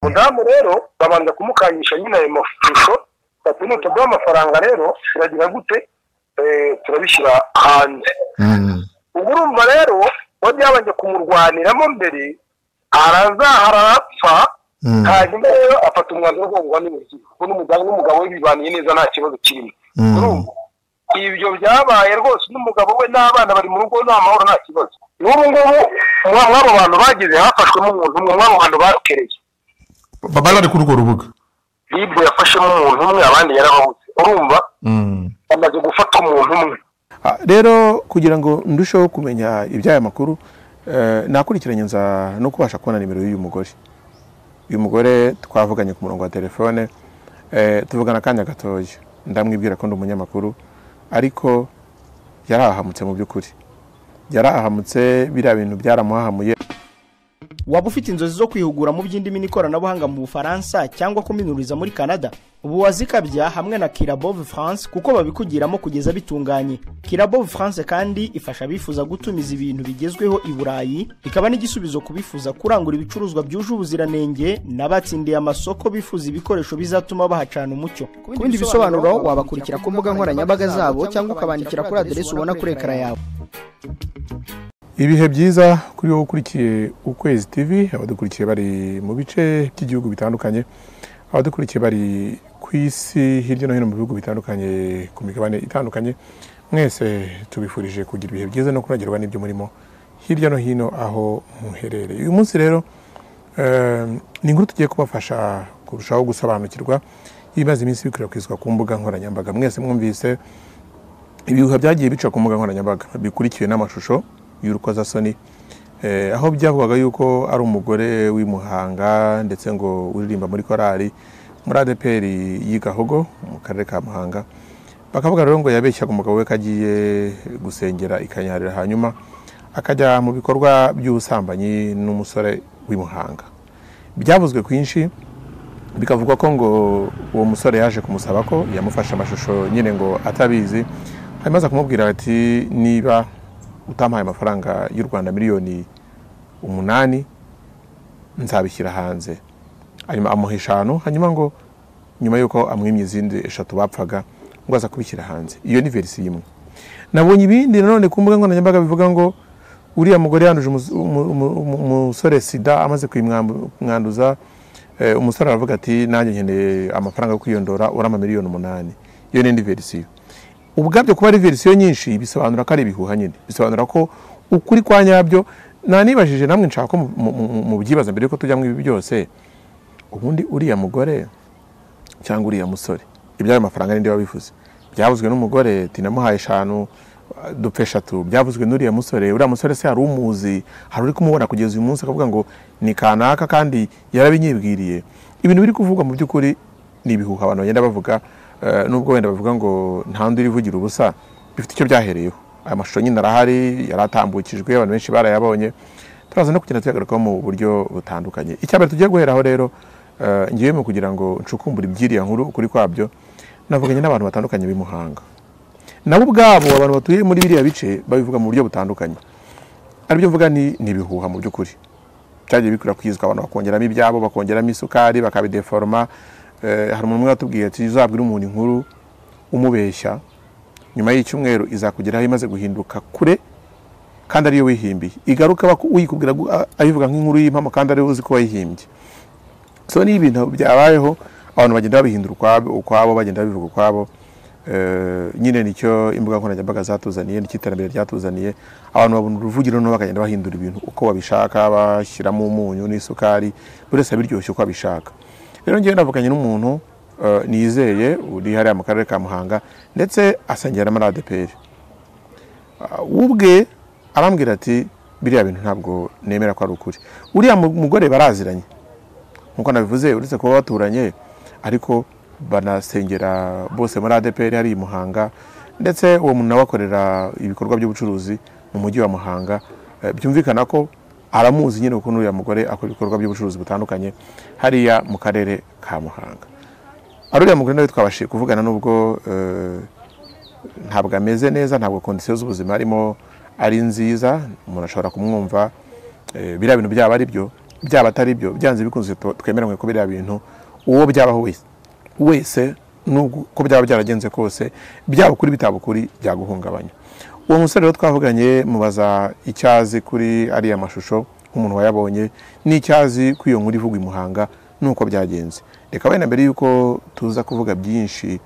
mudamu rero babanza kumukanyisha nyine ayo mashusho bati nutuguha amafaranga rero turagira gute turabishyira hanze ubwo urumva rero uwo byabanje kumurwaniramo mbere arazahara arapfa hanyuma rero afata umwanzuro wo kuba n'umubyeyi kuko n'umudamu n'umugabo we bibaniye neza nta kibazo kirimo ibyo byabaye rwose n'umugabo we n'abana bari mu rugo nta mahoro nta kibazo n'ubu ngubu mw'abo bantu bagize hafashwemo umuntu umwe mw'abo bantu bakereye bari bari kuri urwo rubuga libe yafashemo umuntu umwe abandi yarababuze urumva bamaze gufata umuntu umwe rero kugira ngo ndusheho kumenya iby'aya makuru nakurikiranye nza no kubasha kubona nimero y'uyu mugore uyu mugore twavuganye ku murongo wa telefone tuvugana akanya gatoya ndamwibwira ko ndi umunyamakuru ariko yari ahamutse mu by'ukuri yari ahamutse biriya bintu byaramuhahamuye waba ufite inzozi zo kwihugura mu by'indimi n'ikoranabuhanga mu bufaransa cyangwa kuminuriza muri canada ubu wazikabya hamwe na kirabove france kuko babikugiramo kugeza bitunganye kirabove france kandi ifasha abifuza gutumiza ibintu bigezweho i burayi ikaba n'igisubizo ku bifuza kurangura ibicuruzwa byuje ubuziranenge n'abatsindiye amasoko bifuza ibikoresho bizatuma bahacana umucyo ku bindi bisobanuro wabakurikira ku mbuga nkoranyambaga zabo cyangwa ukabandikira kuri aderesi ubona kuri ekara yawe ibihe byiza kuri wowe ukurikiye ukwezi tv abadukurikiye bari mu bice by'igihugu bitandukanye abadukurikiye bari ku isi hirya no hino mu bihugu bitandukanye ku migabane itandukanye mwese tubifurije kugira ibihe byiza no kunagerwa n'ibyo murimo hirya no hino aho muherereye uyu munsi rero ni inkuru tugiye kubafasha kurushaho gusobanukirwa y'ibimaze iminsi bikwirakwizwa ku mbuga nkoranyambaga mwese mwumvise ibihuha byagiye bica ku mbuga nkoranyambaga bikurikiwe n'amashusho y'urukozasoni aho byavugaga yuko ari umugore w'imuhanga ndetse ngo uririmba muri korali muri adeperi y'igahogo mu karere ka muhanga bakavuga rero ngo yabeshyaga umugabo we ko agiye gusengera ikanyarira hanyuma akajya mu bikorwa by'ubusambanyi n'umusore w'imuhanga byavuzwe kwinshi bikavugwa ko ngo uwo musore yaje kumusaba ko yamufashe amashusho nyine ngo atabizi hanyuma aza kumubwira ati niba utampaye amafaranga y'u rwanda miliyoni umunani nzabishyira hanze hanyuma amuha eshanu hanyuma ngo nyuma y'uko amwimye izindi eshatu bapfaga ngo aza kubishyira hanze iyo ni verisi imwe nabonye ibindi nanone ku mbuga nkoranyambaga bivuga ngo uriya mugore yanduje umusore sida amaze kuyimwanduza umusore aravuga ati nanjye nkeneye amafaranga yo kwiyondora urama miliyoni umunani iyo ni indi verisiyo ubwabyo kuba ari verisiyo nyinshi bisobanura ko ari ibihuha nyine bisobanura ko ukuri kwa nyabyo nanibajije namwe nshaka ko mubyibaza mbere yuko tujya mu ibi byose ubundi uriya mugore cyangwa uriya musore iby'ayo mafaranga n'indi bivuze byavuzwe n'umugore tinamuhaye eshanu dupfa eshatu byavuzwe n'uriya musore uriya musore se hari umuzi hari uri kumubona kugeza uyu munsi akavuga ngo ni kanaka kandi yarabinyibwiriye ibintu biri kuvugwa mu by'ukuri ni ibihuha abantu bagenda bavuga nubwo wenda bavuga ngo nta undi urivugira ubusa bifite icyo byahereyeho aya mashusho nyine arahari yaratambukijwe abantu benshi barayabonye turaza no kugenda tuyagarukaho mu buryo butandukanye icyambere tugiye guheraho rero ngiye mu kugira ngo ncukumbure ibyiriya nkuru ukuri kwabyo navuganye n'abantu batandukanye b'imuhanga nabo ubwabo abantu batuye muri biriya bice babivuga mu buryo butandukanye aribyo mvuga ni ibihuha mu by'ukuri byagiye bikwirakwizwa abantu bakongeramo ibyabo bakongeramo isukari bakabideforoma hari umuntu umwe watubwiye ati uzabwire umuntu inkuru umubeshya nyuma y'icyumweru izakugeraho imaze guhinduka kure kandi ariyo wihimbiye igaruka uyikubwira ayivuga nk'inkuru y'impamo kandi ariyo uzi ko wayihimbye so niyo ibintu byabayeho abantu bagenda babihindura ukwabo bagenda babivuga ukwabo nyine nicyo imbuga nkoranyambaga zatuzaniye nicyo iterambere ryatuzaniye abantu babona uruvugiro noneho bakagenda bahindura ibintu uko babishaka bashyiramo umunyu n'isukari buri wese abiryoshye uko abishaka rero ngewe navuganye n'umuntu nizeye uri hariya mu karere ka muhanga ndetse asengera muri adeperi ubwe arambwira ati biriya bintu ntabwo nemera ko ari ukuri uriya mugore baraziranye nk'uko nabivuze uretse kuba baturanye ariko banasengera bose muri adeperi hari i muhanga ndetse uwo muntu nawe akorera ibikorwa by'ubucuruzi mu mujyi wa muhanga byumvikana ko aramuzi nyine ukuntu uriya mugore akora ibikorwa by'ubucuruzi butandukanye hariya mu karere ka muhanga ari uriya mugore nawe twabashije kuvugana n'ubwo ntabwo ameze neza ntabwo kondisiyo z'ubuzima arimo ari nziza umuntu ashobora kumwumva biriya bintu byaba ari byo byaba atari byo byanze bikunze tu- twemeranywe ko biriya bintu uwo byabaho wese wese nubwo uko byaba byaragenze kose byaba kuri bitaba ukuri byaguhungabanya uwo musore rero twavuganye mubaza icyazi kuri ariya mashusho nk'umuntu wayabonye n'icyazi kuri iyo nkuru ivugwa i muhanga n'uko byagenze reka wenda mbere y'uko tuza kuvuga byinshi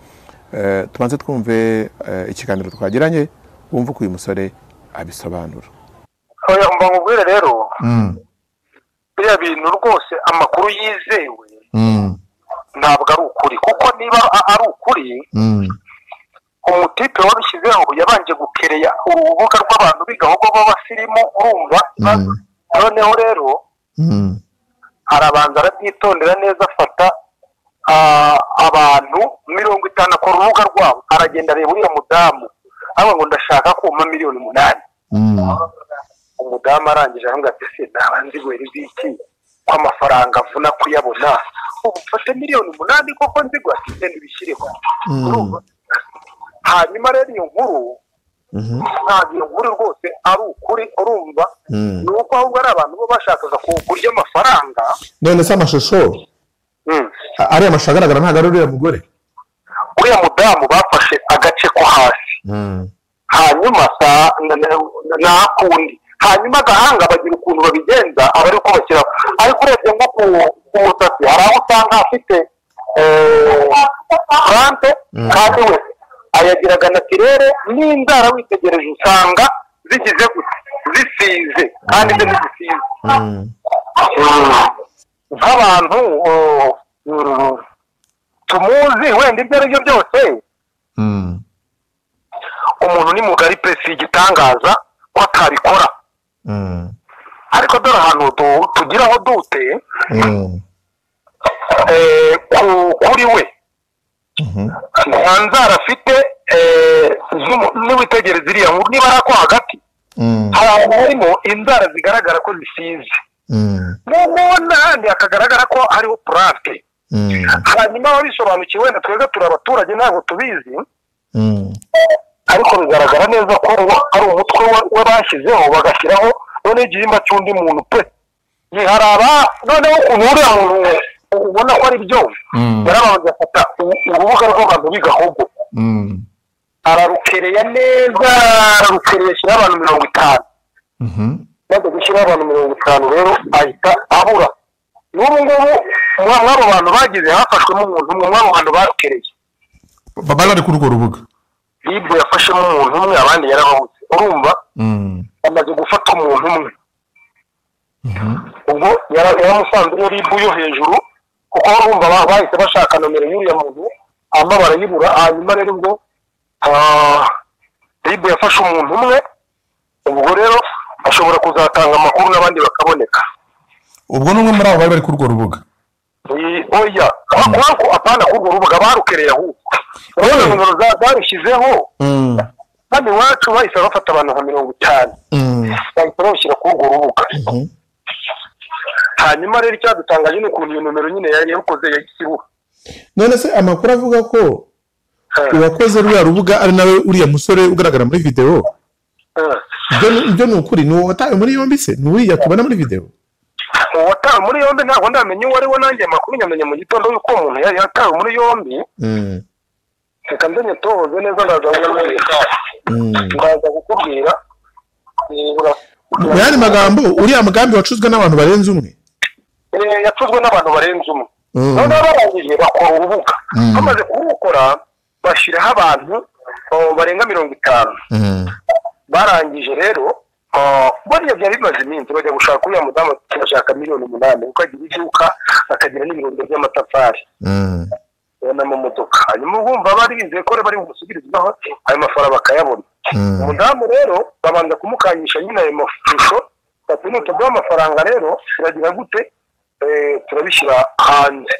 eh, tubanze twumve eh, ikiganiro twagiranye wumve uko uyu musore abisobanura oya mba nkubwire rero Mm, biriya bintu rwose amakuru yizewe mm, ntabwo ari ukuri kuko niba a- ari ukuri mm, umutipe wabishyizeho yabanje gukereya urubuga rw'abantu bigahogo b'abasirimu urumva Mm. noneho rero mm, arabanza arabyitondera neza afata ah, abantu mirongo itanu akora urubuga rwabo aragenda areba uriya mudamu avuga ngo ndashaka kuma miliyoni umunani mm, umudamu arangije aravuga ati se naba nzi wera ibiki ko amafaranga avuna kuyabona ubu mfashe miliyoni umunani koko nzi ngo ati se ntibishyireho mm, hanyuma rero iyo nkuru mhm, ntabwo iyo nkuru rwose ari ukuri urumva mm. ni uko ahubwo ari abantu bo bashakaga kurya amafaranga none se amashusho Mm. a- ariya mashusho agaragara ntabwo ari uriya mugore uriya mudamu bafashe agace ko hasi Mm, hanyuma sa na- na- nakundi hanyuma agahanga bagira ukuntu babigenza aba ari kubashyiraho ariko urebye nko ku ku musatsi hari aho usanga afite furante Mm. kandi we ayagiraga natirere n'indara witegereje usanga zigize gute zisize kandi ibyo ntizisize mm, nk'abantu oh, mm, tumuzi wenda ibyo ari byo byose mm, umuntu ni mugari pesi igitangaza ko atabikora mm, ariko dore ahantu tu- tugira aho dute mm, eh, ku- kuri we mhm, nta nzara afite eh, z'umu- niwitegereza iriya nkuru niba ari ako hagati mm, hari ahantu harimo inzara zigaragara ko zisize mm, noneho n'ahandi hakagaragara ko hariho purante mm, hanyuma ababisobanukiwe wenda twebwe turi abaturage ntabwo tubizi mm, ariko bigaragara neza ko uwo- ari umutwe wa- we bashyizeho bagashyiraho noneho igihimba cy'undi muntu pe ntiharaba noneho ukuntu uriya muntu ubona ko ari byo Mm. yarabanza afata u- urubuga rw'abantu b'igahubwo mm, ararukereya neza ararukereye ashyiraho abantu mirongo itanu mhm, maze gushyiraho abantu mirongo itanu rero ahita abura n'ubu ngubu muri abo bantu bagize hafashwemo umuntu umwe muri abo bantu barukereye babari bari kuri urwo rubuga libe yafashemo umuntu umwe abandi yarabahutse urumva Mm, amaze gufata umuntu umwe mhm, ubwo yara- yaramusanze iyo ribu yo hejuru kuko urumva ba- bahise bashaka nomero y'uriya muntu hanyuma barayibura hanyuma rero ubwo ah, ribu yafashe umuntu umwe ubwo rero ashobora kuzatanga amakuru n'abandi bakaboneka ubwo ni umwe muri abo bari bari kuri urwo rubuga Ni- oya kubera apana kuri urwo rubuga barukereye ahubwo urabona Oya. nimero za- barushyizeho Mm, hano iwacu bahise bafata abantu nka mirongo itanu mm, bahita bawushyira kuri urwo rubuga mhm, hanyuma rero icyadutangaje ni ukuntu iyo nomero nyine yari yakoze yayisibura none se amakuru avuga ko uwakoze ruriya rubuga ari nawe uriya musore ugaragara muri videwo ibyo ni- ibyo ni ukuri ni uwo watawe muri yombi se ni uriya tubona muri videwo uwatawe muri yombi ntabwo ndamenya uwo ari we nanjye amakuru nyamenya mu gitondo y'uko uwo muntu yari yatawe muri yombi Mm, reka ndenye tohoze neza ndaza kukubwira mm. ndaza kukubwira nibura mu yandi magambo uriya mugambi wacuzwe n'abantu barenze umwe Eh, yacuzwe n'abantu barenze umwe Mm. noneho barangije bakora urubuga Mm. bamaze kurukora bashyiraho abantu oh, barenga mirongo itanu barangije rero ah, buriya byari bimaze iminsi bajya gushaka uriya mudamu bagashaka miliyoni umunani kuko agira iduka akagira n'ibirundo by'amatafari n'amamodoka hanyuma bumva bari bizeye ko bari bumusubirizaho ayo mafaranga bakayabona Mm. umudamu rero babanza kumukangisha nyine ayo mashusho bati nutuduha amafaranga rero turagira gute Eh, turabishyira hanze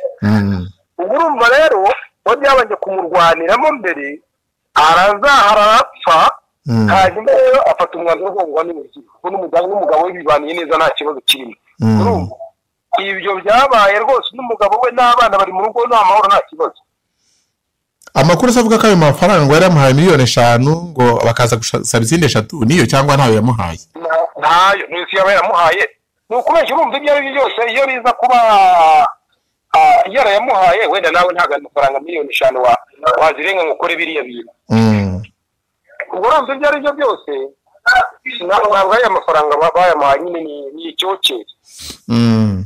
ubwo urumva rero uwo byabanje kumurwaniramo mbere arazahara arapfa Mm. hanyuma rero afata umwanzuro wo ngo n'umugabo kuko n'umugabo n'umugabo we bibaniye neza nta kibazo kirimo Mm. urumva ibyo byabaye rwose n'umugabo we n'abana bari mu rugo nta mahoro nta kibazo amakuru se avuga ko ayo mafaranga yari yamuhaye miliyoni eshanu ngo bakaza gusaba izindi eshatu niyo cyangwa ntayo yamuhaye Na- ntayo ni isi yaba yaramuhaye ni ukubeshya urumva ibyo ari byo byose iyo biza kuba iyo yamuhaye wenda nawe ntabwo amafaranga miliyoni eshanu wazirenga ngo ukore biriya bintu ubwo urumva ibyo ari byo byose ntabwo ari amafaranga bayamuhaye nyine ni icyokere ni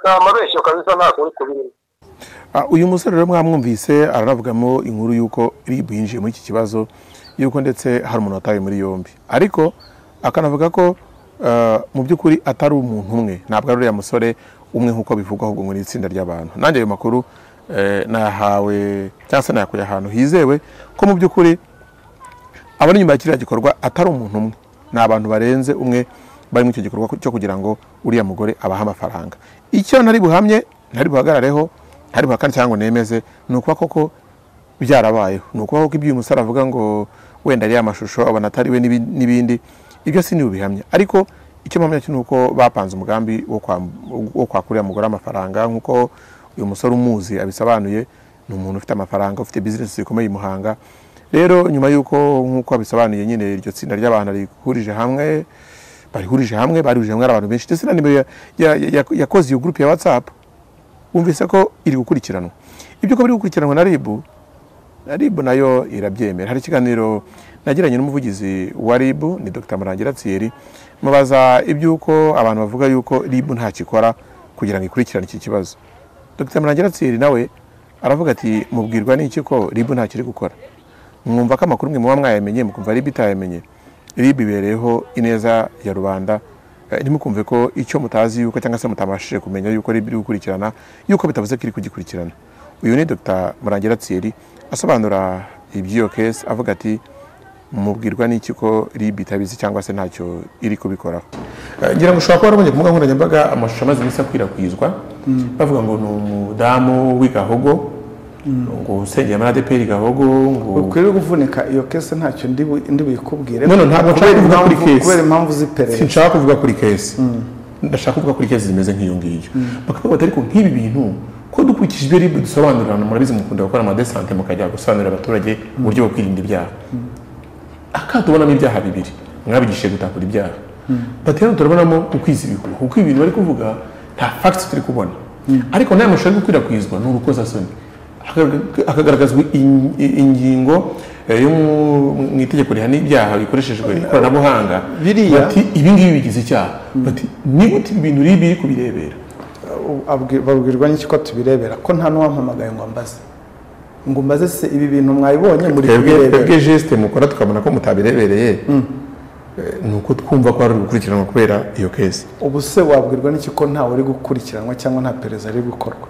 amabeshyo kabisa ntabwo uri kubirimo uyu musore rero mwamwumvise aranavugamo inkuru y'uko rib yinjiye muri iki kibazo y'uko ndetse hari umuntu watawe muri yombi ariko akanavuga ko mu by'ukuri atari umuntu umwe ntabwo ari uriya musore umwe nk'uko bivugwa ahubwo muri itsinda ry'abantu nanjye ayo makuru nayahawe cyangwa se nayakuye ahantu hizewe ko mu by'ukuri abari inyuma ya kiriya gikorwa atari umuntu umwe ni abantu barenze umwe bari muri icyo gikorwa cyo kugira ngo uriya mugore abahe amafaranga icyo nari buhamye ntari buhagarareho hari kandi cyangwa nemeze ni ukuba koko byarabayeho ni ukuba koko ibyo uyu musore avuga ngo wenda ariya mashusho abona atari we n'ibindi ibyo si niwe bihamya ariko icyo mpamya cyo ni uko bapanze umugambi wo kwakura mugore amafaranga nk'uko uyu musore umuzi abisobanuye ni umuntu ufite amafaranga ufite bizinesi zikomeye i muhanga rero nyuma y'uko nk'uko abisobanuye nyine iryo tsinda ry'abantu rihurije hamwe barihurije hamwe barihurije hamwe ari abantu benshi ndetse na nimero yakoze iyo gurupe ya watsapu wumvise ko iri gukurikiranwa ibyo ko biri gukurikiranwa na ribu na ribu nayo irabyemera hari ikiganiro nagiranye n'umuvugizi wa ribu ni dr murangira thierry mubaza iby'uko abantu bavuga yuko ribu ntacyo ikora kugira ngo ikurikirane iki kibazo dr murangira thierry nawe aravuga ati mubwirwa n'iki ko ribu ntacyo iri gukora mwumva ko amakuru mwe muba mwayamenye mukumva ribu itayamenye ribu ibereyeho ineza ya rubanda ntimukumve ko icyo mutazi yuko cyangwa se mutabashije kumenya yuko ari ibiri gukurikirana yuko bitavuze ko iri kugikurikirana uyu ni dr murangira thierry asobanura iby'iyo kesi avuga ati mubwirwa n'iki ko rib itabizi cyangwa se ntacyo iri kubikoraho ngira ngo ushobora kuba warabonye ku mbuga nkoranyambaga amashusho amaze iminsi akwirakwizwa bavuga ngo ni umudamu w'igahogo ngo usengera muri adeperi gahogo ngo ukwiye kuvunika iyo kese ntacyo ndi buyikubwire none ntabwo nshaka kuvuga kuri kesi kubera impamvu z'iperereza sinshaka kuvuga kuri kesi ndashaka kuvuga kuri kesi zimeze nk'iyo ngiyo bakavuga bati ariko nk'ibi bintu ko dukurikije ibyo ribu dusobanurirana murabizi mukunda gukora amadesante mukajya gusobanurira abaturage uburyo bwo kwirinda ibyaha akato ubonamo ibyaha bibiri mwabigishije gutakura ibyaha bati rero turabonamo ukwiza ibihuha kuko ibintu bari kuvuga nta fagiti turi kubona ariko n'aya mashusho ari gukwirakwizwa ni urukozasoni hakagaragazwa ingingo yo mu itegeko rihana ibyaha bikoreshejwe ikoranabuhanga bati ibi ngibi bigize icyaha bati niba uti ibintu ribi iri kubirebera babwirwa n'iki ko tubirebera ko nta n'uwampamagaye ngo mbaze ngo mbaze se ibi bintu mwabibonye muri twebwe jesite mukora tukabona ko mutabirebereye ni uko twumva ko hari gukurikiranwa kubera iyo kesi ubu se wabwirwa n'iki ko ntawe uri gukurikiranwa cyangwa nta perezida ari gukorwa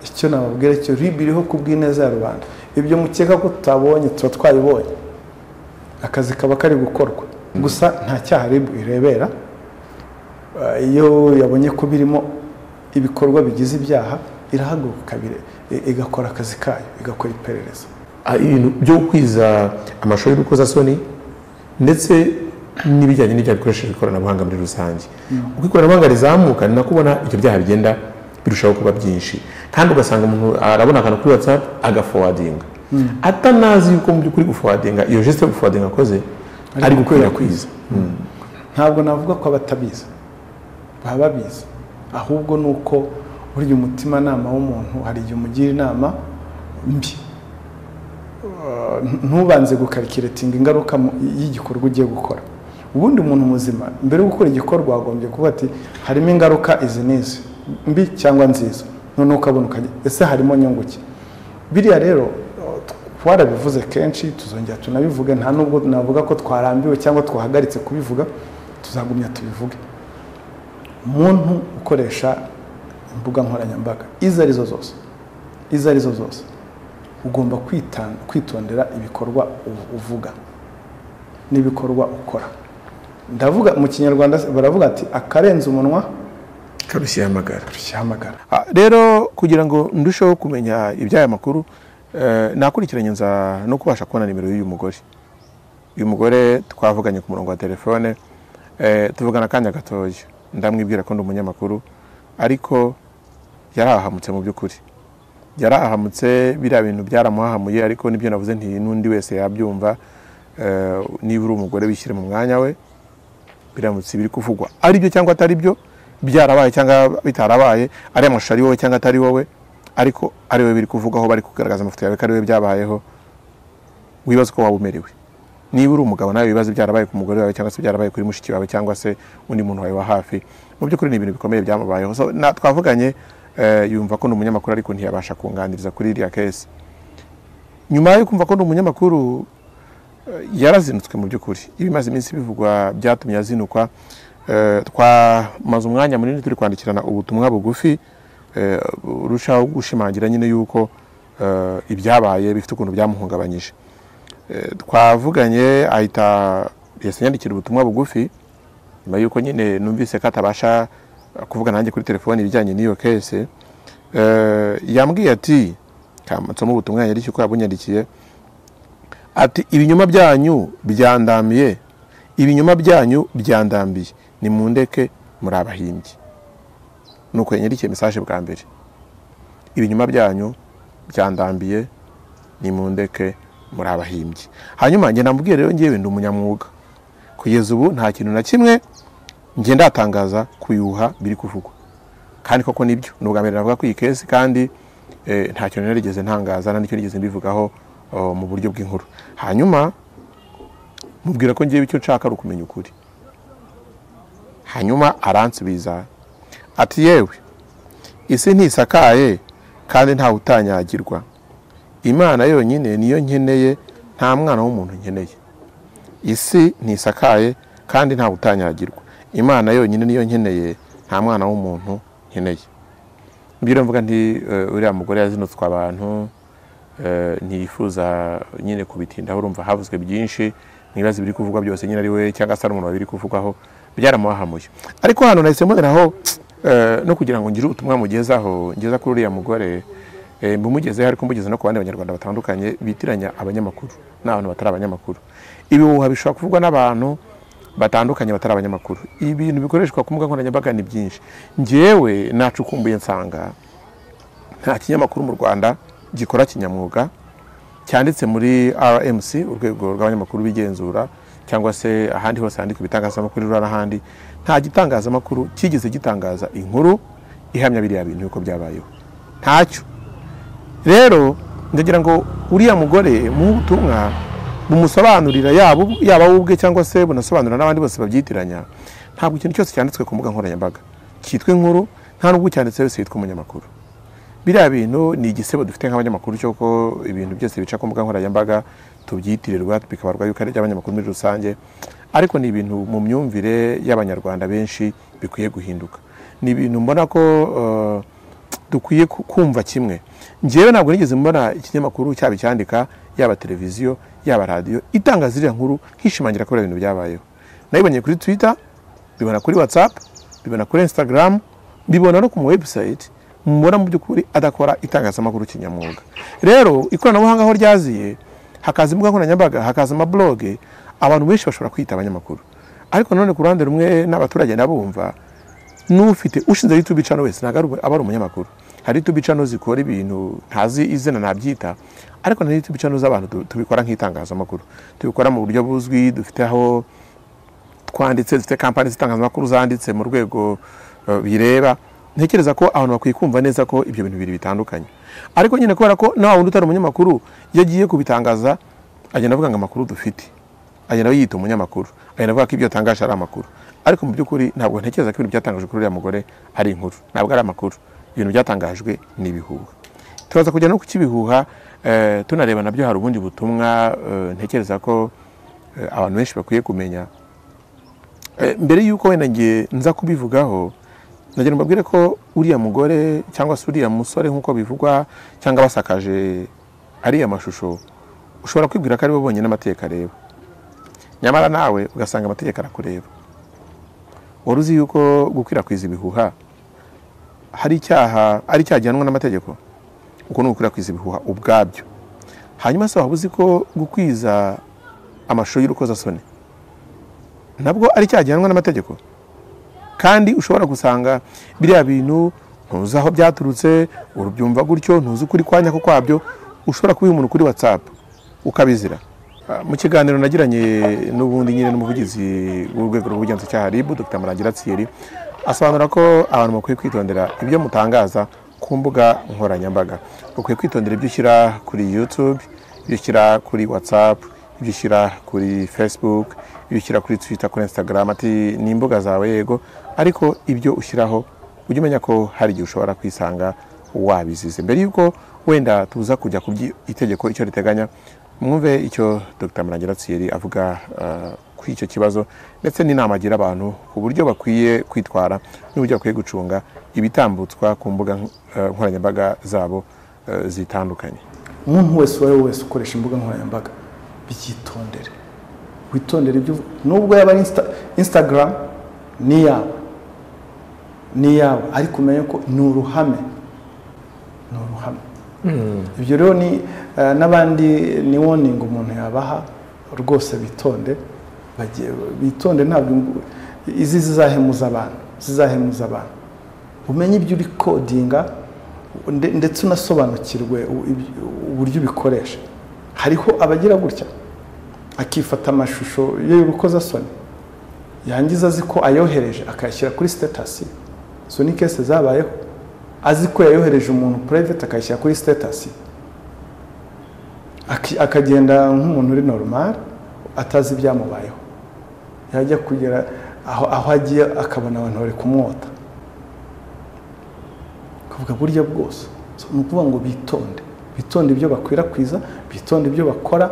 icyo nababwira cyo ribi iriho ku bw'ineza ya rubanda ibyo mukeka ko tutabonye tuba twabibonye akazi kaba kari gukorwa gusa nta cyaha ribu irebera iyo yabonye ko birimo ibikorwa bigize ibyaha irahaguruka igakora akazi kayo igakora iperereza ibintu byo kwiza amashusho y'urukozasoni ndetse n'ibijyanye n'ibyaha bikoresheje ikoranabuhanga muri rusange uko ikoranabuhanga rizamuka ni nako ubona ibyo byaha bigenda birushaho kuba byinshi kandi ugasanga umuntu arabona akantu kuri watsapu agafowadinga atanazi yuko mu by'ukuri gufowadinga iyo jesite yo gufowadinga akoze ari gukwirakwiza ntabwo navuga ko abatabizi baba babizi ahubwo ni uko burya umutimanama w'umuntu hari igihe umugira inama mbi ntubanze gukarikiretinga ingaruka y'igikorwa ugiye gukora ubundi umuntu muzima mbere yo gukora igikorwa wagombye kuba ati harimo ingaruka izi n'izi mbi cyangwa nziza noneho ukabona ukajya ese harimo nyungu ki biriya rero twarabivuze kenshi tuzongera tunabivuge nta nubwo navuga ko twarambiwe cyangwa twahagaritse kubivuga tuzagumya tubivuge umuntu ukoresha imbuga nkoranyambaga izo arizo zose izo arizo zose ugomba kwitondera ibikorwa uvuga n'ibikorwa ukora ndavuga mu kinyarwanda baravuga ati akarenze umunwa karushya amagara amagara rero kugira ngo ndusheho kumenya iby'aya makuru nakurikiranye nza no kubasha kubona nimero y'uyu mugore uyu mugore twavuganye ku murongo wa telefone tuvugana akanya gatoya ndamwibwira ko ndi umunyamakuru ariko yari ahahamutse mu by'ukuri yari ahahamutse biriya bintu byaramuhahamuye ariko n'ibyo navuze nti n'undi wese yabyumva niba uri umugore wishyire mu mwanya we biramutse biri kuvugwa ari byo cyangwa atari byo byarabaye cyangwa bitarabaye ari amashusho ari wowe cyangwa atari wowe ariko ari wowe biri kuvugwaho bari kugaragaza amafoto yawe ko ari wowe byabayeho wibaza uko waba umerewe niba uri umugabo nawe ibibazo byarabaye ku mugore wawe cyangwa se byarabaye kuri mushiki wawe cyangwa se undi muntu wawe wa hafi mu by'ukuri ni ibintu bikomeye byamubayeho So, na- twavuganye eh, yumva ko ni umunyamakuru ariko ntiyabasha kunganiriza kuri iriya kesi nyuma yo kumva ko ni umunyamakuru eh, yarazinutswe mu by'ukuri ibimaze iminsi bivugwa byatumye azinukwa Eh, twamaze umwanya munini turi kwandikirana ubutumwa bugufi eh, burushaho gushimangira nyine yuko eh, ibyabaye bifite ukuntu byamuhungabanyije Eh, twavuganye ahita yasinyandikira ubutumwa bugufi nyuma yuko nyine numvise ko atabasha eh, kuvuga nanjye kuri telefoni ibijyanye n'iyo kese Eh, yambwiye ati kamutsamo ubutumwa yari uko yabunyandikiye ati ibinyoma byanyu byandamiye ibinyoma byanyu byandambiye ni mu ndeke muri abahimbyi ni uko yanyandikiye mesaje bwa mbere ibinyoma byanyu byandambiye ni mu ndeke muri abahimbyi hanyuma njye namubwiye rero ngewe ndi umunyamwuga kugeza ubu nta kintu na kimwe njye ndatangaza kuyuha biri kuvugwa kandi koko nibyo ni ubwa mbere navuga ko iyi kesi kandi eh, nta kintu narigeze ntangaza nta n'icyo nigeze mbivugaho oh, mu buryo bw'inkuru hanyuma mubwira ko ngewe icyo nshaka ari ukumenya ukuri hanyuma aransubiza ati yewe isi ntisakaye kandi ntawe utanyagirwa imana yonyine niyo nkeneye nta mwana w'umuntu nkeneye isi ntisakaye kandi ntawe utanyagirwa imana yonyine niyo nkeneye nta mwana w'umuntu nkeneye mbwira mvuga nti eh, uriya mugore yazinutswe abantu eh, ntiyifuza nyine kubitindaho urumva havuzwe byinshi n'ibibazo biri kuvugwa byose nyine ari we cyangwa se ari umuntu wabiri kuvugwaho byaramuhahamuye ariko hano nahise mboneraho eh, no kugira ngo ngire ubutumwa mugezaho ngeza kuri uriya mugore eh, mbumugezeho ariko mbugeze no ku bandi banyarwanda batandukanye bitiranya abanyamakuru n'abantu batari abanyamakuru ibihuha bishobora kuvugwa n'abantu batandukanye batari abanyamakuru ibintu bikoreshwa ku mbuga nkoranyambaga ni byinshi njyewe nacukumbuye nsanga nta kinyamakuru mu rwanda gikora kinyamwuga cyanditse muri rmc urwego rw'abanyamakuru bigenzura cyangwa se ahandi hose handikwa ibitangazamakuru rura n'ahandi nta gitangazamakuru kigeze gitangaza inkuru ihamya biriya bintu yuko byabayeho ntacyo rero ndagira ngo uriya mugore mu butumwa bumusobanurira yaba ubu- yaba we ubwe cyangwa se bunasobanurira n'abandi bose babyitiranya ntabwo ikintu cyose cyanditswe ku mbuga nkoranyambaga cyitwa inkuru nta n'ubwo cyanditse wese yitwa umunyamakuru biriya bintu ni igisebo dufite nk'abanyamakuru cy'uko ibintu byose bica ku mbuga nkoranyambaga tubyitirirwa bikabarwa yuko ari iby'abanyamakuru muri rusange ariko ni ibintu mu myumvire y'abanyarwanda benshi bikwiye guhinduka ni ibintu mbona ko eh, dukwiye ku- kumva kimwe njyewe ntabwo nigeze mbona ikinyamakuru cyaba icyandika yaba televiziyo yaba radiyo itangaza iriya nkuru nkishimangira ko ibintu byabayeho nayibonye kuri twitter bibona kuri whatsapp bibona kuri instagram bibona no ku ma website mubona mu by'ukuri adakora itangazamakuru kinyamwuga rero ikoranabuhanga aho ryaziye hakaza imbuga nkoranyambaga hakaza amabloge abantu benshi bashobora kwita abanyamakuru ariko nanone ku ruhande rumwe n'abaturage nabumva n'ufite ushinze YouTube channel wese ntabwo ari- aba ari umunyamakuru hari YouTube channel zikora ibintu ntazi izina nabyita ariko na YouTube channel z'abantu tu- tubikora nk'itangazamakuru tubikora mu buryo buzwi dufite aho twanditse dufite kampani z'itangazamakuru zanditse mu rwego eh, bireba ntekereza ko abantu bakwiye kumva neza ko ibyo bintu bibiri bitandukanye ariko nyine kubera ko na wa wundi utari umunyamakuru yagiye kubitangaza agenda avuga ngo amakuru dufite agenda yita umunyamakuru agenda avuga ko ibyo yatangaje ari amakuru ariko mu by'ukuri ntabwo ntekereza ko ibintu byatangajwe kuri uriya mugore ari inkuru ntabwo ari amakuru ibintu byatangajwe ni ibihuha turaza kujya no ku cy'ibihuha eh, tunareba nabyo hari ubundi butumwa eh, ntekereza ko eh, abantu benshi bakwiye kumenya Eh, mbere yuko wenda ngiye nza kubivugaho nagira ngo mbabwire ko uriya mugore cyangwa se uriya musore nk'uko bivugwa cyangwa basakaje ariya mashusho ushobora kwibwira ko ari bo bonyine amategeko areba nyamara nawe ugasanga amategeko arakureba wari uzi yuko gukwirakwiza ibihuha hari icyaha ari icyaha gihanwa n'amategeko uko ni ugukwirakwiza ibihuha ubwabyo hanyuma se waba uzi ko gukwiza amashusho y'urukozasoni nabwo ari icyaha gihanwa n'amategeko kandi ushobora gusanga biriya bintu ntuzi aho byaturutse urubyumva gutyo ntuzi ukuri kwanyako kwabyo ushobora kubiha umuntu kuri watsapu ukabizira mu kiganiro nagiranye n'ubundi nyine n'umuvugizi w'urwego rw'ubugenzacyaha ribu dr marangira thierry asobanura ko abantu bakwiye kwitondera ibyo mutangaza ku mbuga nkoranyambaga ukwiye kwitondera ibyo ushyira kuri yutube ibyo ushyira kuri watsapu ibyo ushyira kuri fesibuke ibyo ushyira kuri twita kuri instagram ati ni imbuga zawe yego ariko ibyo ushyiraho ujye umenya ko hari igihe ushobora kwisanga wabizize mbere y'uko wenda tuza kujya ku itegeko icyo riteganya mwumve icyo dr marangira thierry avuga kuri icyo kibazo ndetse n'inama agira abantu ku buryo bakwiye kwitwara n'uburyo bakwiye gucunga ibitambutswa ku mbuga nkoranyambaga zabo zitandukanye umuntu wese uwo ari we wese ukoresha imbuga nkoranyambaga byitondere witondere ibyo nubwo yaba ari instagram ni iyawe ni iyawe ariko umenye ko ni uruhame ni uruhame ibyo rero ni n'abandi ni woningi umuntu yabaha rwose bitonde bitonde ntabwo izi zizahemuza abantu zizahemuza abantu umenye ibyo uri kodinga ndetse unasobanukirwe uburyo ubikoresha hariho abagira gutya akifata amashusho iyo y'urukoza soni yangiza azi ko ayohereje akayashyira kuri sitatasi izo ni kese zabayeho azi ko yayohereje umuntu purayiveti akayashyira kuri sitatasi akagenda nk'umuntu uri normal atazi ibyamubayeho yajya kugera aho agiye akabona abantu bari kumwota akavuga burya bwose ni ukuvuga ngo bitonde bitonde ibyo bakwirakwiza bitonde ibyo bakora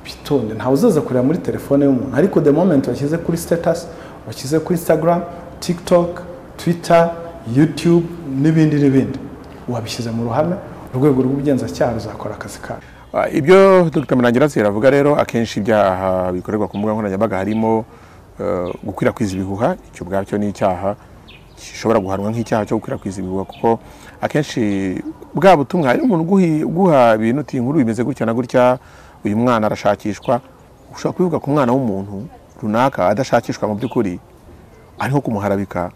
bitonde ntawe uzaza kureba muri telefone y'umuntu ariko the moment washyize kuri sitatasi washyize kuri instagram tiktok twitter youtube n'ibindi n'ibindi wabishyize mu ruhame urwego rw'ubugenzacyaha ruzakora akazi kawe ibyo dr murangira avuga rero akenshi ibyaha bikorerwa ku mbuga nkoranyambaga harimo gukwirakwiza ibihuha icyo ubwacyo ni icyaha gishobora guhanwa nk'icyaha cyo gukwirakwiza ibihuha kuko akenshi bwa butumwa hari umuntu uguha ibintu uti inkuru bimeze gutya na gutya uyu mwana arashakishwa ushobora kubivuga ku mwana w'umuntu runaka adashakishwa mu by'ukuri ariho kumuharabika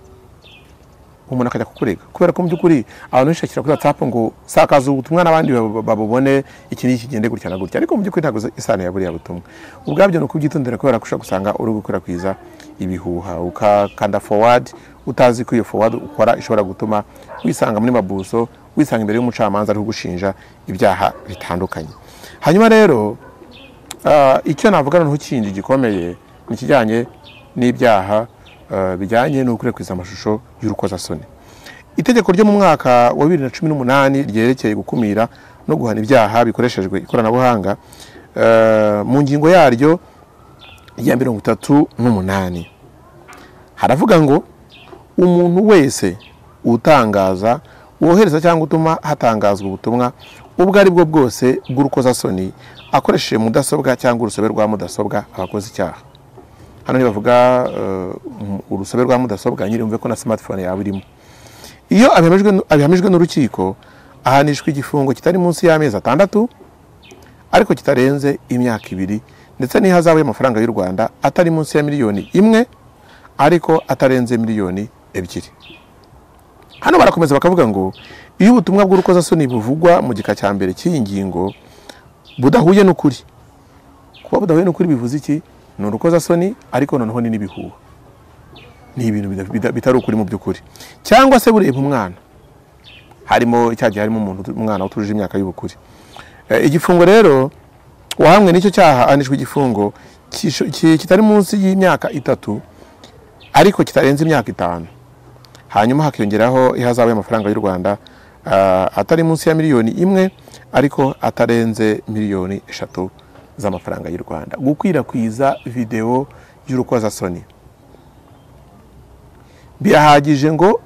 umuntu akajya kukurega kubera ko mu by'ukuri abantu benshi bashyira kuri watsapu ngo sakaza ubutumwa n'abandi babubone iki n'iki kigende gutya na gutya ariko mu by'ukuri ntabwo isano ya buriya butumwa ubwabyo ni ukubyitondera kubera ko ushobora gusanga uri gukwirakwiza ibihuha ukakanda forward utazi ko iyo forward ukora ishobora gutuma wisanga muri mabuso wisanga imbere y'umucamanza ari kugushinja ibyaha bitandukanye hanyuma rero icyo navuga noneho kindi gikomeye ni ikijyanye n'ibyaha bijyanye no gukwirakwiza amashusho y'urukozasoni itegeko ryo mu mwaka wa bibiri na cumi n'umunani ryerekeye gukumira no guhana ibyaha bikoreshejwe ikoranabuhanga mu ngingo yaryo ya mirongo itatu n'umunani haravuga ngo umuntu wese utangaza wohereza cyangwa utuma hatangazwa ubutumwa ubwo ari bwo bwose bw'urukozasoni akoresheje mudasobwa cyangwa urusobe rwa mudasobwa abakoze icyaha hano bavuga urusobe rwa mudasobwa nyiri umve ko na smartphone yawe irimo iyo abihamijwe n'urukiko ahanishwa igifungo kitari munsi y'amezi atandatu ariko kitarenze imyaka ibiri ndetse n'ihazabu y'amafaranga y'u rwanda atari munsi ya miliyoni imwe ariko atarenze miliyoni ebyiri hano barakomeza bakavuga ngo iyo ubutumwa bw'urukozasoni buvugwa mu gika cya mbere cy'iyi ngingo budahuye n'ukuri kuba budahuye n'ukuri bivuze iki ni urukozasoni ariko noneho ni n'ibihuha ni ibintu bitari ukuri mu by'ukuri cyangwa se bureba umwana harimo cyagiye harimo umuntu umwana utujuje imyaka y'ubukure igifungo rero wahamwe n'icyo cyaha anishwa igifungo kitari munsi y'imyaka itatu ariko kitarenze imyaka itanu hanyuma hakiyongeraho ihazabu y'amafaranga y'u rwanda atari munsi ya miliyoni imwe ariko atarenze miliyoni eshatu z'amafaranga y'u rwanda gukwirakwiza videwo y'urukozasoni birahagije ngo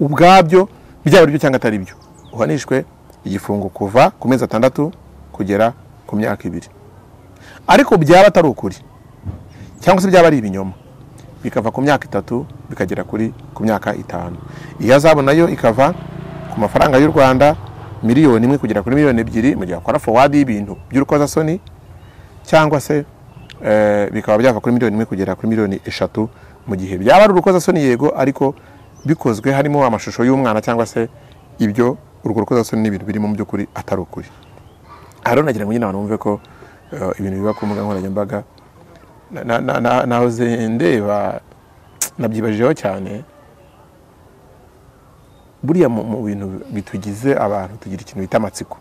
ubwabyo byaba byo cyangwa atari byo uhanishwe igifungo kuva ku mezi atandatu kugera ku myaka ibiri ariko byaba atari ukuri cyangwa se byaba ari ibinyoma bikava ku myaka itatu bikagera kuri ku myaka itanu ihazabu nayo ikava ku mafaranga y'u rwanda miliyoni imwe kugera kuri miliyoni ebyiri mu gihe wakora fowadi y'ibintu by'urukozasoni cyangwa se bikaba byava kuri miliyoni imwe kugera kuri miliyoni eshatu mu gihe byaba ari urukozasoni yego ariko bikozwe harimo amashusho y'umwana cyangwa se ibyo urwo rukozasoni n'ibintu birimo mu by'ukuri atari ukuri aha rero nagira ngo nyine abantu bumve ko eh, ibintu biba ku mbuga nkoranyambaga na- na- na- nahoze ndeba nabyibajijeho cyane buriya mu mu bintu bitugize abantu tugira ikintu bita amatsiko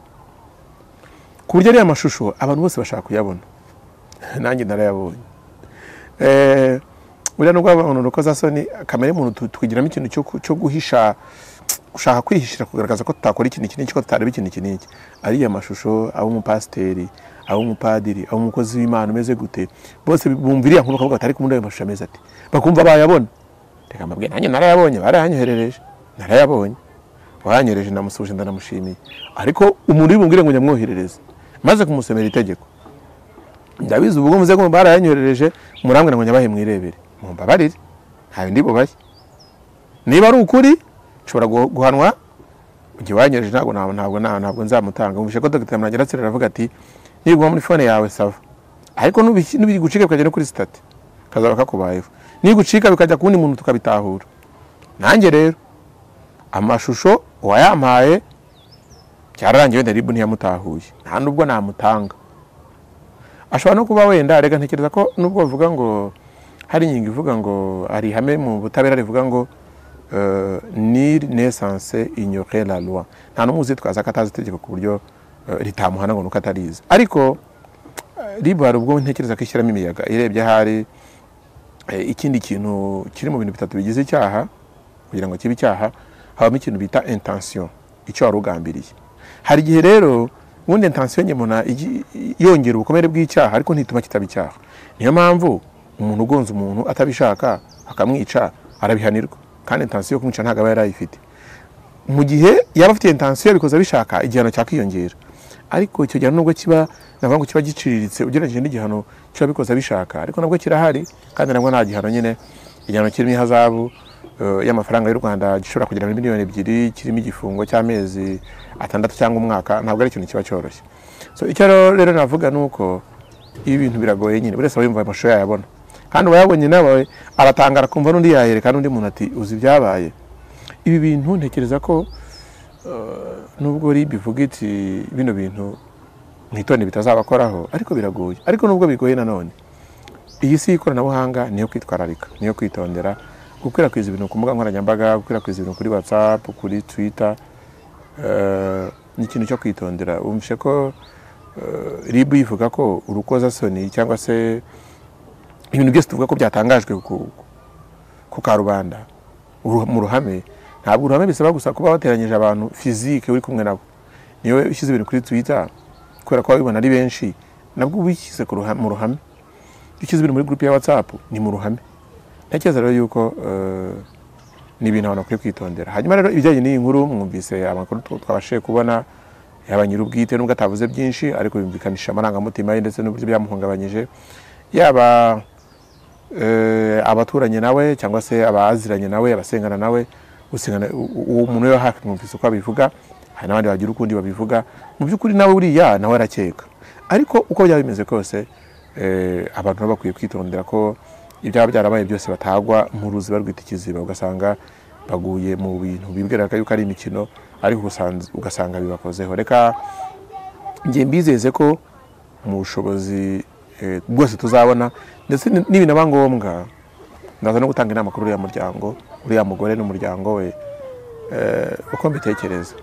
ku buryo ariya mashusho abantu bose bashaka kuyabona nanjye narayabonye Eh, buriya nubwo abantu rukoza soni kamere muntu tu- twigiramo ikintu cyo ku- cyo guhisha gushaka kwihishira kugaragaza ko tutakora ikintu iki n'iki ko tutareba ikintu iki n'iki ariya mashusho ab'umupasiteri ab'umupadiri ab'umukozi w'imana umeze gute bose bumva iriya nkuru bakavuga bati ariko ubundi ayo mashusho ameze ati bakumva bayabona reka mbabwire nanjye narayabonye barayanyoherereje narayabonye wayanyohereje namusuhuje ndanamushimiye ariko umuntu ubibumvire ngo nyamwoherereze maze kumusomera itegeko ndabizi ubwo muze kumva barayanyoherereje murambwira ngo nyabahe mwirebere mumbabarire nta bindi bubaye niba ari ukuri nshobora guh- guhanwa igihe wanyohereje ntabwo ntabwo ntabwo ntabwo, ntabwo nzamutanga umvishe ko dr mwangira aravuga ati nibiguma muri fone yawe sawa ariko nubiki- nibigucika bikajya no kuri sitati kazaba kakubayeho nigucika bikajya ku wundi muntu tukabitahura nanjye rero amashusho wayampaye byararangiye wenda ribu ntiyamutahuye nta nubwo namutanga ashobora no kuba wenda reka ntekereza ko nubwo bavuga ngo hari ingingo ivuga ngo hari ihame mu butabera rivuga ngo euh, nil naissance ignorer la loi nta n'umwe uzitwaza ko atazi itegeko ku buryo euh, ritamuhana ngo nuko atarizi ariko eh, ribu hari ubwo ntekereza ko ishyiramo imiyaga irebye ahari eh, ikindi kintu kiri mu bintu bitatu bigize icyaha kugira ngo kibe icyaha habamo ikintu bita intention icyo wari ugambiriye hari igihe rero ubundi intention nke mbona igi- yongera ubukomere bw'icyaha ariko ntituma kitaba icyaha niyo mpamvu umuntu ugonze umuntu atabishaka akamwica arabihanirwa kandi intention yo kumwica ntabwo aba yarayifite mu gihe yaba afite intensiyo yabikoze abishaka igihano cyakwiyongera ariko icyo gihano nubwo kiba navuga ngo kiba giciriritse ugereranyije n'igihano cy'ababikoze abishaka ariko nabwo kirahari kandi nabwo nta gihano nyine igihano kirimo ihazabu eh, y'amafaranga y'u rwanda gishobora kugera muri miliyoni ebyiri kirimo igifungo cy'amezi atandatu cyangwa umwaka ntabwo ari ikintu kiba cyoroshye so icyo rero- rero navuga ni uko ibi bintu biragoye nyine buri wese aba yumva amashusho yayabona kandi uwayabonye nawe aratangara akumva n'undi yayereka n'undi muntu ati uzi ibyabaye ibi bintu ntekereza ko eh, nubwo ribi ivuga iti bino bintu mwitone bitazabakoraho ariko biragoye ariko nubwo bigoye nanone iyi si y'ikoranabuhanga niyo kwitwararika niyo kwitondera gukwirakwiza ibintu ku mbuga nkoranyambaga gukwirakwiza ibintu kuri whatsapp kuri twitter eh, ni ikintu cyo kwitondera wumvishe ko eh, rib yivuga ko urukozasoni cyangwa se ibintu byose tuvuga ko byatangajwe ku, ku karubanda uru- mu ruhame ntabwo uruhame bisaba gusa kuba wateranyije abantu fizike uri kumwe nabo niyo ushyize ibintu kuri twitter kubera ko babibona ari benshi nabwo uba ubishyize ku ruha- mu ruhame ushyize ibintu muri gurupe ya whatsapp ni mu ruhame ntekereza rero yuko eh, ni ibintu abantu bakwiye kwitondera hanyuma rero ibijyanye n'iyi nkuru mwumvise amakuru tw- twabashije kubona yaba nyir'ubwite nubwo atavuze byinshi ariko yumvikanisha amarangamutima ye ndetse n'uburyo byamuhungabanyije yaba eh, abaturanye nawe cyangwa se abaziranye nawe abasengana nawe usengana u- uwo muntu yo hafi mwumvise uko abivuga hari n'abandi bagira ukundi babivuga mu by'ukuri nawe uriya nawe arakeka ariko uko byaba bimeze kose eh, abantu baba bakwiye kwitondera ko ibyaba byarabaye byose batagwa mu ruzi barwita ikiziba ugasanga baguye mu bintu bibwiraga yuko ari imikino ariko ugasanz- ugasanga bibakozeho reka njye mbizeze ko mu bushobozi eh, bwose tuzabona ndetse ni- nibinaba ngombwa ndaza no gutanga inama kuri uriya muryango uriya mugore n'umuryango we eh, uko mbitekereza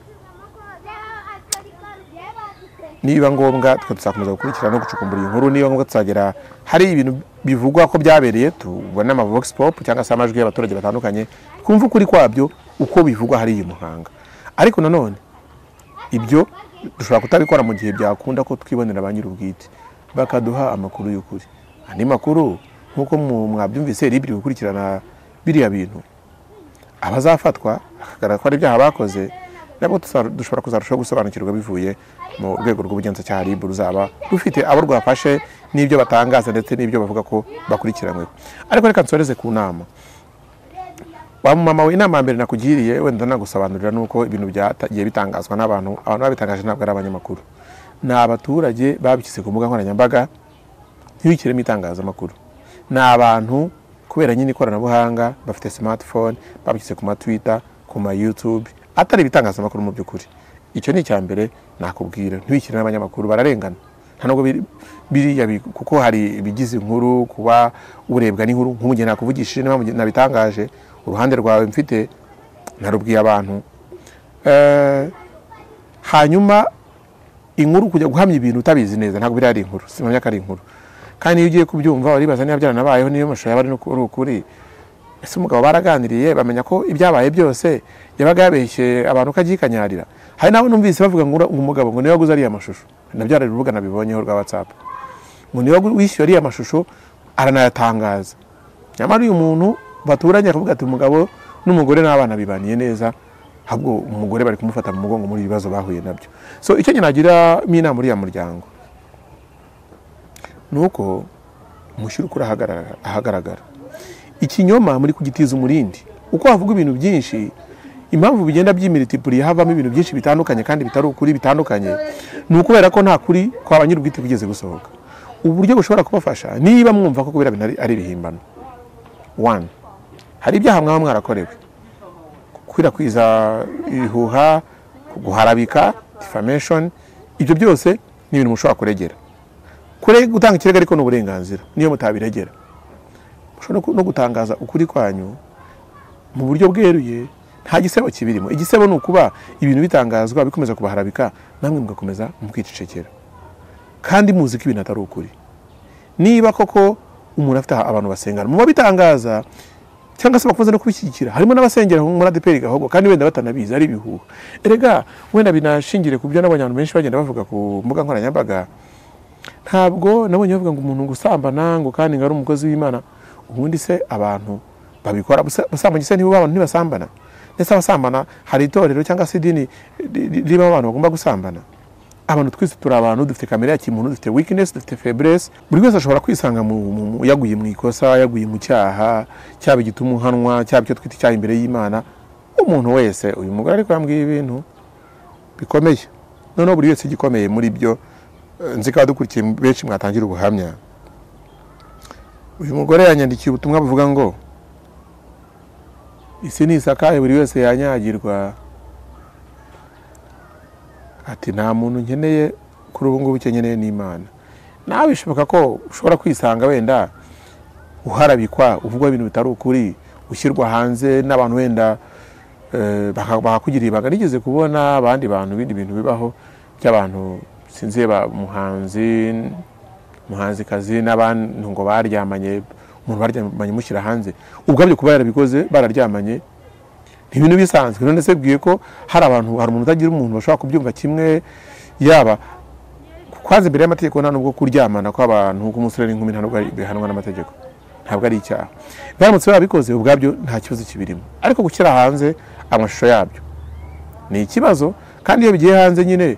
niba ngombwa twe tuzakomeza gukurikirana no gucukumbura iyi nkuru niba ngombwa tuzagera hari ibintu bivugwa ko byabereye tubone ama vox pop cyangwa se amajwi y'abaturage batandukanye twumve ukuri kwabyo uko bivugwa hariya i muhanga ariko nanone ibyo dushobora kutabikora mu gihe byakunda ko twibonera ba nyir'ubwite bakaduha amakuru y'ukuri andi makuru nk'uko mu- mwabyumvise ribiri gukurikirana biriya bintu abazafatwa bakagaragara ko hari ibyaha bakoze nabwo tuza- dushobora kuzarushaho gusobanukirwa bivuye mu rwego rw'ubugenzacyaha rib ruzaba rufite abo rwafashe n'ibyo batangaza ndetse n'ibyo bavuga ko bakurikiranyweho ariko reka nsoreze ku nama wa mama we inama ya mbere nakugiriye wenda nagusobanurira nuko ibintu byagiye bitangazwa n'abantu abantu babitangaje ntabwo ari abanyamakuru ni abaturage babishyize ku mbuga nkoranyambaga ntibikiremo itangazamakuru ni abantu kubera nyine ikoranabuhanga bafite smartphone babishyize ku ma twitter ku ma youtube atari ibitangazamakuru mu by'ukuri icyo ni icya mbere nakubwira ntibikire n'abanyamakuru bararengana nta nubwo biri biriya bi- kuko hari ibigize inkuru kuba urebwa n'inkuru nk'ubu njye nakuvugishije niba mujye- nabitangaje uruhande rwawe mfite narubwiye abantu Eh, hanyuma inkuru kujya guhamya ibintu utabizi neza ntabwo biriya ari inkuru simamya ko ari inkuru kandi iyo ugiye kubyumva uribaza niba byaranabayeho niyo mashusho yaba ari nuk- ari ukuri ese umugabo baraganiriye bamenya ko ibyabaye byose yabaga yabeshye abantu ko agiye ikanyarira hari n'abo numvise bavuga ngo ura- ngo umugabo ngo niwe waguze ariya mashusho nabyo hari urubuga nabibonyeho rwa watsapu ngo niwe wagu- wishyuye ariya mashusho aranayatangaza nyamara uyu muntu baturanye akavuga ati umugabo n'umugore n'abana bibaniye neza ahubwo umugore bari kumufata mu mugongo muri ibi bibazo bahuye nabyo so icyo njye nagiramo inama uriya muryango ni uko mushyira ukuri ahagaragara- ahagaragara ikinyoma muri kugitiza umurindi uko havuga ibintu byinshi impamvu bigenda by'imitipuriye havamo ibintu byinshi bitandukanye kandi bitari ukuri bitandukanye ni ukubera ko nta kuri kwa ba nyir'ubwite kugeze gusohoka uburyo bushobora kubafasha niba mwumva ko kubera bintu ari- ari ibihimbano one hari ibyaha mwaba mwarakorewe gukwirakwiza ibihuha guharabika defamation ibyo byose ni ibintu mushobora kuregera kure gutanga ikirego ariko ni uburenganzira niyo mutabiregera mushobora no ku- no gutangaza ukuri kwanyu mu buryo bweruye nta gisebo kibirimo igisebo ni ukuba ibintu bitangazwa bikomeza kubaharabika namwe mugakomeza mukicecekera kandi muzi ko ibintu atari ukuri niba koko umuntu afite abantu basengana mu babitangaza cyangwa se bakunze no kubishyigikira harimo n'abasengera muri adeperi gahogo kandi wenda batanabizi ari ibihuha erega wenda binashingire ku byo n'abanyabantu benshi bagenda bavuga ku mbuga nkoranyambaga ntabwo nabonye bavuga ngo umuntu gusambana ngo kandi ngo ari umukozi w'imana ubundi se abantu babikora Busa- busambanyi se nibo abantu ntibasambana ndetse abasambana hari itorero cyangwa se idini ri- ri- ririmo abantu bagomba gusambana abantu twese turi abantu dufite kamere ya kimuntu dufite weakness dufite faiblesse buri wese ashobora kwisanga mu, mu, mu, yaguye mu ikosa yaguye mu cyaha cyaba igituma uhanwa cyaba icyo twita icyaha imbere y'imana umuntu wese uyu mugore ariko yambwiye ibintu bikomeye noneho buri wese igikomeye muri byo eh, nzi ko dukurikiye benshi mwatangira ubuhamya uyu mugore yanyandikiye ubutumwa buvuga ngo isi ntisakaye buri wese yanyagirwa ati nta muntu nkeneye kuri ubu ngubu icyo nkeneye ni imana nawe bishoboka ko ushobora kwisanga wenda uharabikwa uvugwa ibintu bitari ukuri ushyirwa hanze n'abantu wenda eh, baka- bakakugirira ibanga nigeze kubona abandi bantu ibindi bintu bibaho by'abantu sinzi ba muhanzi muhanzikazi n'abantu ngo baryamanye umuntu baryamanye mushyira hanze ubwabyo kuba yarabikoze bararyamanye ni ibintu bisanzwe none se bwiye ko hari abantu hari umuntu utagira umuntu bashobora kubyumva kimwe yaba kwanza imbere y'amategeko nta nubwo kuryamana kw'abantu k'umusore n'inkumi nta nubwo ari- bihanwa n'amategeko ntabwo ari icyaha baramutse babikoze ubwabyo nta kibazo kibirimo ariko gushyira hanze amashusho yabyo ni ikibazo kandi iyo bigiye hanze nyine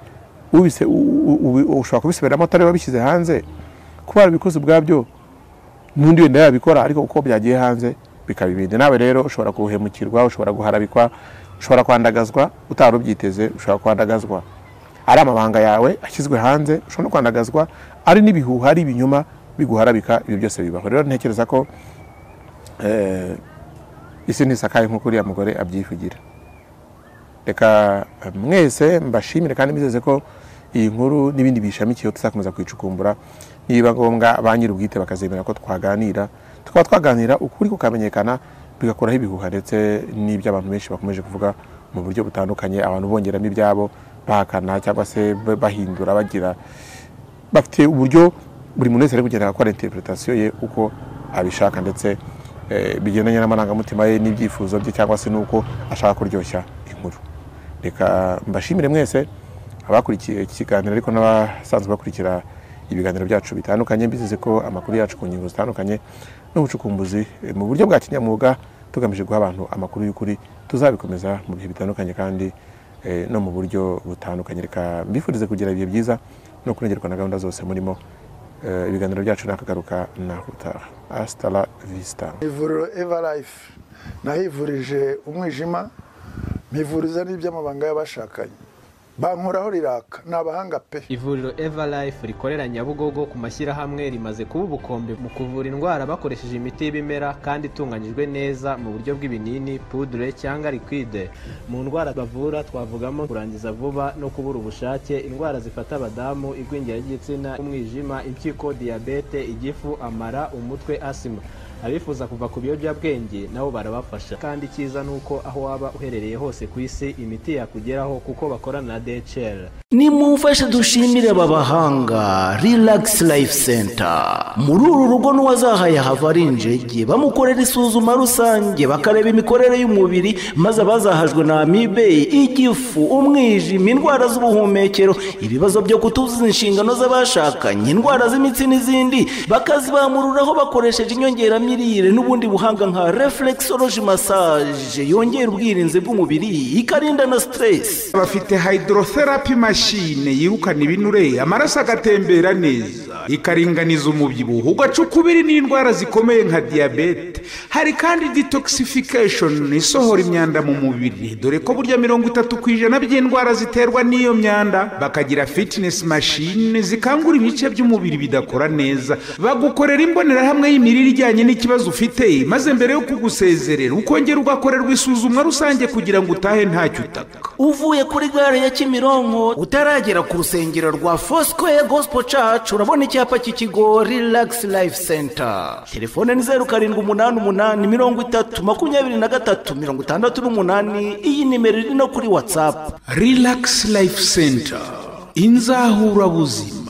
ubise- u- u- u- ushobora kubisubiramo atari wabishyize hanze kuba warabikoze ubwabyo n'undi wenda yabikora ariko uko byagiye hanze bikaba ibindi nawe rero ushobora guhemukirwa ushobora guharabikwa ushobora kwandagazwa utari ubyiteze ushobora kwandagazwa ari amabanga yawe ashyizwe hanze ushobora no kwandagazwa ari n'ibihuha ari ibinyoma biguharabika ibyo byose bibaho rero ntekereza ko eh, isi ntisakaye nk'uko uriya mugore abyivugira reka eh, mwese mbashimire kandi mbizeze ko iyi nkuru n'ibindi biyishamikiyeho tuzakomeza kwicukumbura niba ngombwa ba nyir'ubwite bakazemera ko twaganira tukaba twaganira ukuri kukamenyekana bigakuraho ibihuha ndetse n'ibyo abantu benshi bakomeje kuvuga mu buryo butandukanye abantu bongeramo ibyabo bahakana cyangwa se ba- bahindura bagira bafite uburyo buri muntu wese ari kugenda akora interpretasiyo ye uko abishaka ndetse eh, bigendanye n'amarangamutima ye n'ibyifuzo bye cyangwa se n'uko ashaka kuryoshya inkuru reka mbashimire mwese abakurikiye iki kiganiro ariko n'abasanzwe bakurikira ibiganiro byacu bitandukanye mbizeze ko amakuru yacu ku ngingo zitandukanye n'ubucukumbuzi eh, mu buryo bwa kinyamwuga tugamije guha abantu amakuru y'ukuri tuzabikomeza mu bihe bitandukanye kandi eh, no mu buryo butandukanye reka mbifurize kugira ibihe byiza no kurengerwa na gahunda zose murimo Eh, ibiganiro byacu nakagaruka naho utaha asitara visita ivuriro eva life nahivurije umwijima mpivuriza n'iby'amabanga y'abashakanye bankoraho riraka ni abahanga pe ivuriro everlife rikorera nyabugogo ku mashyirahamwe rimaze kuba ubukombe mu kuvura indwara bakoresheje imiti y'ibimera kandi itunganyijwe neza mu buryo bw'ibinini pudure cyangwa liquide mu ndwara bavura twavugamo kurangiza vuba no kubura ubushake indwara zifata abadamu igwingira ry'igitsina umwijima impyiko diyabete igifu amara umutwe asima abifuza kuva ku biyobyabwenge nabo barabafasha kandi icyiza ni uko aho waba uherereye hose ku isi imiti yakugeraho kuko bakorana na dhl nimumfashe dushimire aba bahanga relax life center muri uru rugo n'uwazahaye hava ari injege bamukorera isuzuma rusange bakareba imikorere y'umubiri maze abazahajwe na amibe igifu umwijima indwara z'ubuhumekero ibibazo byo kutuzuza inshingano z'abashakanye indwara z'imitsi n'izindi bakazibamururaho bakoresheje inyongeramirire mirire n'ubundi buhanga nka reflexology massage yongera ubwirinzi bw'umubiri ikarinda na stress bafite hydrotherapy machine yirukana ibinure amaraso agatembera neza ikaringaniza umubyibuho ugaca ukubiri n'indwara zikomeye nka diyabete hari kandi detoxification isohora imyanda mu mubiri dore ko burya mirongo itatu ku ijana by'indwara ziterwa n'iyo myanda bakagira fitness machine zikangura ibice by'umubiri bidakora neza bagukorera imbonerahamwe y'imirire ijyanye n'ikibazo ufite maze mbere yo kugusezerera ukongera ugakorerwa isuzumwa rusange kugira ngo utahe ntacyo utaka uvuye kuri gare ya kimironko utaragera ku rusengero rwa fosikoye gosipo cacu urabona icyapa cy'ikigo rilagisi life center telefone ni zeru karindwi umunani umunani mirongo itatu makumyabiri na gatatu mirongo itandatu n'umunani iyi nimero iri no kuri watsapu rilagisi life center inzahurabuzima